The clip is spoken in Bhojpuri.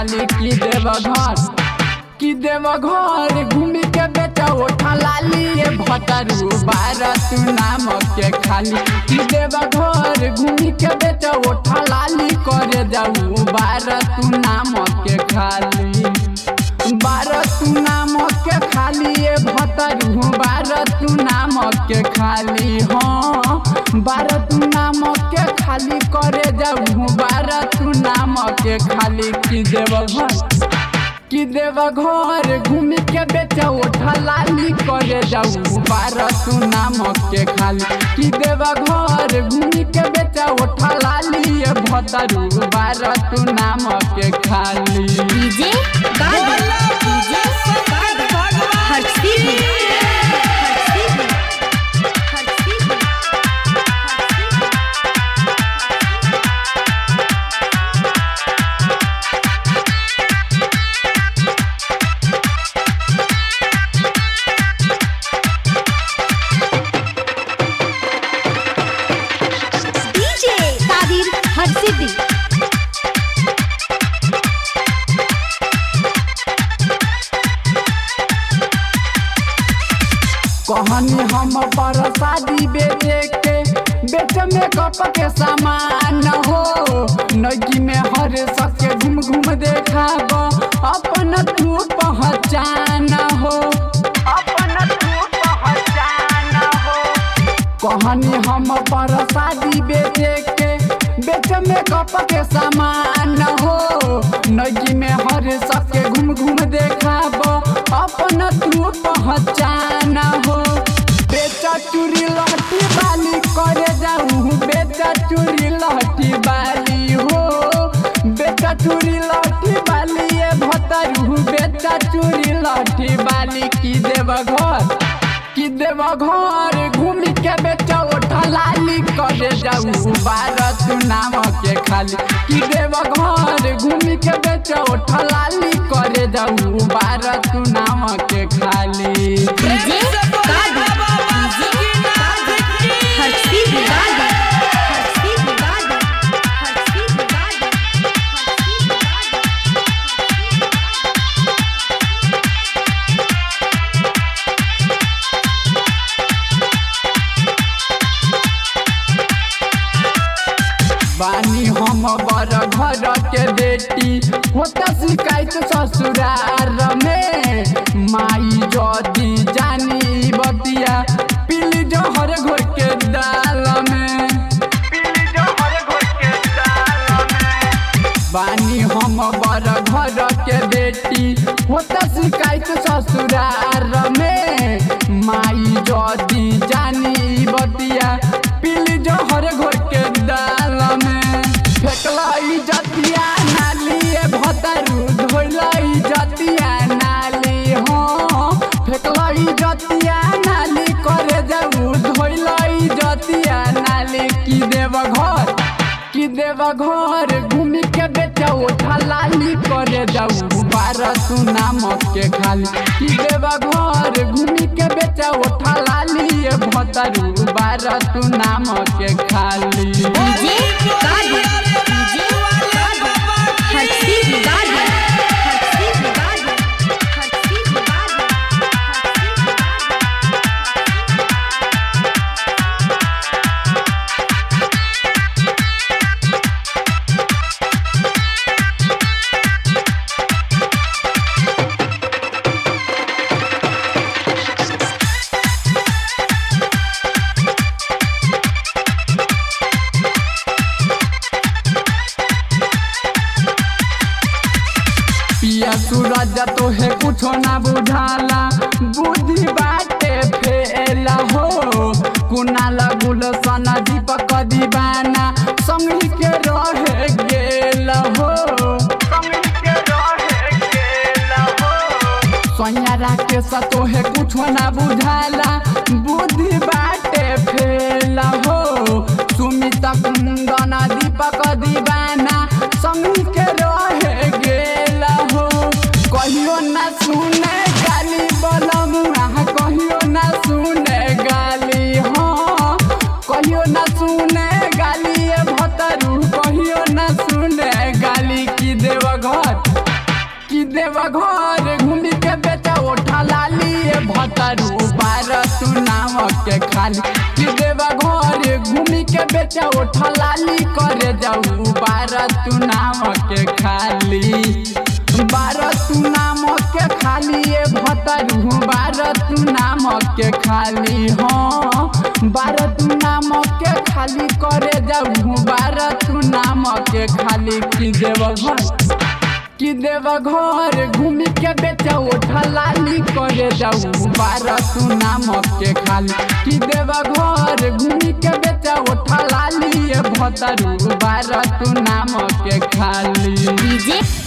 खाली की देव घर की देव घर घूमी के बेटा उठा लाली ये भतरू बारह तू नाम के खाली की देव घर घूमी के बेटा उठा लाली करे जाऊ बारह तू नाम के खाली बारह तू नाम के खाली ये भतरू बारह तू नाम के खाली हाँ बारह तू नाम के खाली करे जाऊ बारह तू नाम के खाली की देव घर कि देव घर घूमी के बेचा उठा लाली करे जाऊ बारह तू नाम के खाली कि देव घर घूमी के बेचा उठा लाली ये भतरू बारह तू नाम के खाली DJ guard DJ guard Harshi Harshi Harshi DJ तादिर हर्षिदी कहनी हम पर शादी बेचे के बेच में कप के सामान हो नगी में हर सके घूम घूम देखाब अपन तू पहचान हो अपन तू पहचान हो कहनी हम पर शादी बेचे के बेच में कप के सामान हो नगी में हर सके घूम घूम देखाब अपन तू पहचान हो बेचा चूरी लहटी बाली करे जाऊ बेचा चूरी लहटी बाली हो बेचा चूरी लहटी बाली ये भतरू बेचा चूरी लहटी बाली की देव घर कि देव घर घूमी के बेचा उठा लाली करे जाऊ बारह तू नाम के खाली कि देव घर घूमी के बेचा उठा लाली करे जाऊ बारह तू नाम के खाली DJ guard DJ guard Harshi guard Harshi guard Harshi guard बानी हम बर घर के बेटी होता शिकायत ससुरार में माई जदी जानी बतिया पीली जहर घोर के दाल में पीली जहर घोर के दाल में बानी हम बर घर के बेटी होता शिकायत ससुरार में माई जदी जानी बतिया पीली जहर घोर के दाल में फेकलाई जतिया नाली ए भतरू धोलाई जतिया नाली हो फेकलाई जतिया नाली करे जाऊ धोलाई जतिया नाली की देव घर कि देव घर घूमी के बेचा उठा लाली करे जाऊ बारह तू नाम के खाली कि देव घर घूमी के बेचा उठा लाली ये भतरू बारह तू नाम के खाली DJ guard DJ guard Harshi guard Harshi guard Harshi guard पिया सूरज तो है कुछो ना बुझाला बुद्धि बाटे फेला हो कुनाल गुलशन दीपक दीवाना संगी के रहे गेल हो सोयारा के सतो है कुछो ना बुझाला बुद्धि बाटे फेला हो सुमित कुंदन दीपक दीवाना संगी के रहे गेल हो कहियो ना सुने गाली बलम कहियो ना सुने गाली हाँ कहियो ना सुने गाली ए भतरू कहियो ना सुने गाली की देव घर देव घर घूमी के बेचा उठा लाली ए भतरू बार तू नाम के खाली कि देव घर घूमी के बेचा उठा लाली करे जाऊ बार तू नाम के खाली बार तू नाम के खाली ए भतरू बार तू नाम के खाली हाँ बार तू नाम के खाली करे जाऊ बार तू नाम के खाली कि देव घर कि देव घर घूमी के बेचा उठा लाली करे जाऊ बारह तू नाम के खाली कि देव घर घूमी के बेचा उठा लाली ये भतरू बारह तू नाम के खाली डीजे